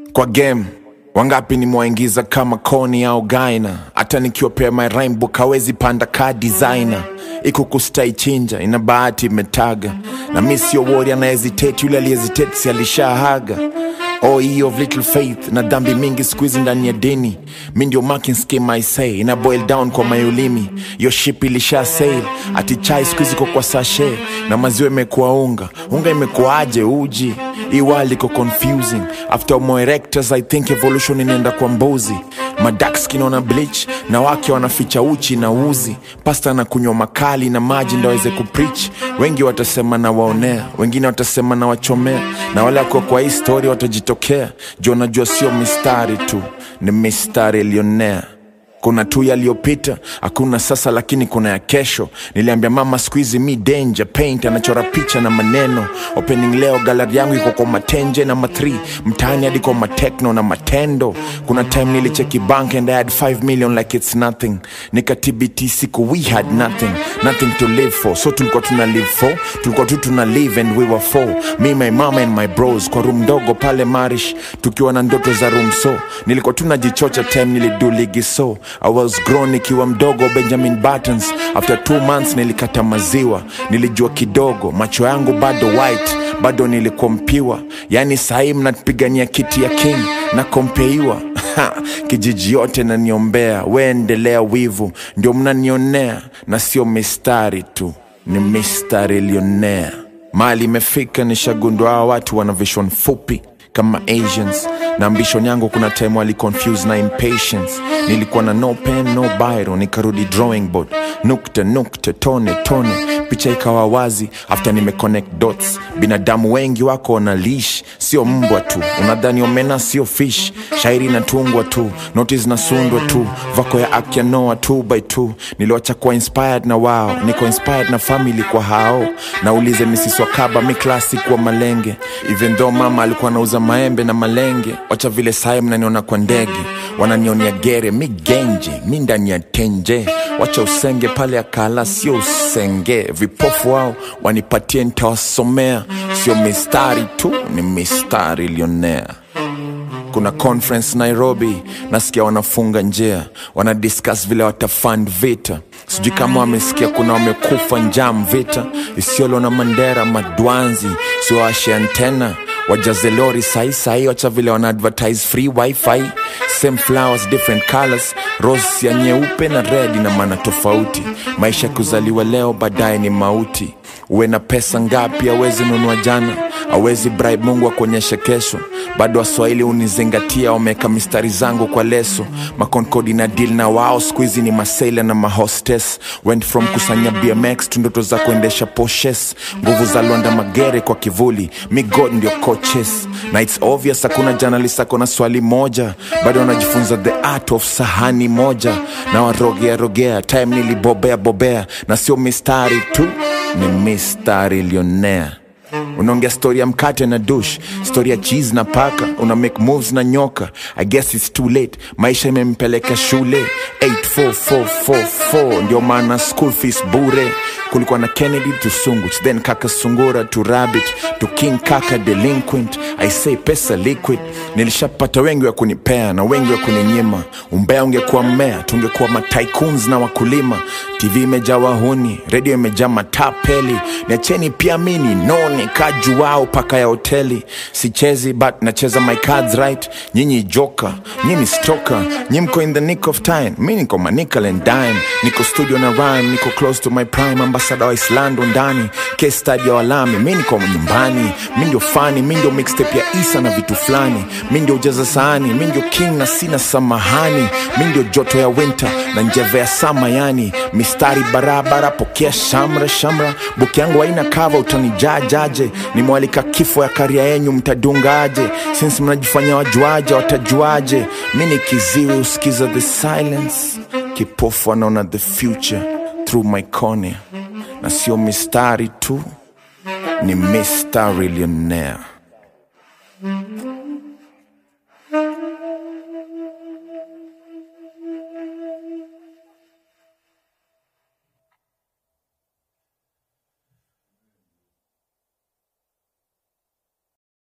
kwa game wangapi nimwaingiza kama koni au gaina hata nikiwapea my rhyme book hawezi panda ka designer iko kustai chinja ina bahati imetaga na mi sio wori anahesitate yule alihesitate si alishahaga Oh, ye of little faith na dhambi mingi squeeze ndani ya dini mi ndio marking scheme I say ina boil down kwa mayulimi yo ship ilisha sail ati chai squeeze iko kwa sashe na maziwa imekuwa unga unga imekuwaje uji iwali iko confusing after homo erectus I think evolution inaenda kwa mbuzi madak skin wana bleach na wake wanaficha uchi na uzi pasta na kunywa makali na maji ndo aweze kupreach wengi watasema na waonea wengine watasema na wachomea na wale wako kwa hii story watajitokea juu wanajua sio mistari tu ni mistari ilionea kuna tu yaliyopita hakuna sasa lakini kuna ya kesho niliambia mama skuizi mi danger paint anachora picha na maneno opening leo galari yangu iko kwa matenje na ma3 mtaani hadi kwa matekno na matendo kuna time nilicheki bank and I had 5 million like it's nothing nikatbt siku we had nothing nothing to live for so tulikuwa tuna live for tulikuwa tu tuna live and we were for me my mama and my bros kwa room ndogo pale marish tukiwa na ndoto za room so nilikuwa tunajichocha time nilidu ligi so I was grown nikiwa mdogo Benjamin Buttons. After two months nilikata maziwa, nilijua kidogo, macho yangu bado white, bado nilikuwa mpiwa. Yani sahii mnapigania kiti ya king na kompeiwa kijiji yote naniombea, we endelea wivu, ndio mnanionea na sio mistari tu, ni mistari ilionea. Mali imefika nishagundua hawa watu wana vision fupi kama Asians na ambition yangu kuna time wali confuse na impatience nilikuwa na no pen no biro nikarudi drawing board nukta nukta tone tone picha ikawa wazi after nime connect dots binadamu wengi wako na leash sio mbwa tu unadhani omena sio fish shairi inatungwa tu noti zinasundwa tu vako ya akya noa two by two niliwacha kuwa inspired na wao niko inspired na family kwa hao naulize misiswa kaba mi classic wa malenge even though mama alikuwa anauza maembe na malenge wacha vile sae mnaniona kwa ndege wananionia gere mi genje mi ndani ya tenje wacha usenge pale akala sio usenge vipofu wao wanipatie nitawasomea sio mistari tu ni mistari ilionea kuna conference nairobi nasikia wanafunga njia wanadiscuss vile watafund vita sijui kama wamesikia kuna wamekufa njam vita isiolo na mandera madwanzi siwawashe antena wajaze lori sahi sahi wacha vile wana advertise free wifi same flowers different colors rose ya nyeupe na red ina maana tofauti maisha ya kuzaliwa leo baadaye ni mauti uwe na pesa ngapi awezi nunua jana awezi bribe mungu akuonyeshe kesho bado waswahili unizingatia wameweka mistari zangu kwa leso makonkodi na deal na wao skuizi ni masaila na mahostes went from kusanya bmx tu ndoto za kuendesha poshes nguvu za londa magere kwa kivuli mi god ndio coaches na its obvious hakuna journalist ako na swali moja bado wanajifunza the art of sahani moja na warogea rogea time nilibobea bobea na sio mistari tu ni mistari ilionea unaongea stori ya mkate na dush stori ya cheese na paka una make moves na nyoka i guess it's too late maisha imempeleka shule 84444 ndio maana school fees bure kulikuwa na kennedy to sunguch then kaka sungura to rabbit to king kaka delinquent i say pesa liquid nilishapata wengi wa kunipea na wengi wa kuninyima umbea ungekuwa mmea tungekuwa matycoons na wakulima tv imejaa wahuni redio imejaa matapeli niacheni pia mini none kajuao paka ya hoteli sichezi but nacheza my cards right nyinyi joka nyinyi stroka nyi mko in the nick of time mi niko manickel and dime niko studio na rhyme niko close to my prime ambasada wa islando ndani case study ya walami mi niko nyumbani mi ndio fani mi ndio mixtape ya isa na vitu fulani mi ndio ujaza sahani mi ndio king na sina samahani mi ndio joto ya winter na njeve ya sama yani mistari barabara pokea shamra shamra buki yangu haina kava utanijajaje nimewalika kifo ya karia yenyu mtadungaje sinsi mnajifanya wajuaje watajuaje mi ni kiziwi usikiza the silence kipofu anaona the future through my cornea na sio mistari tu ni mistari millionaire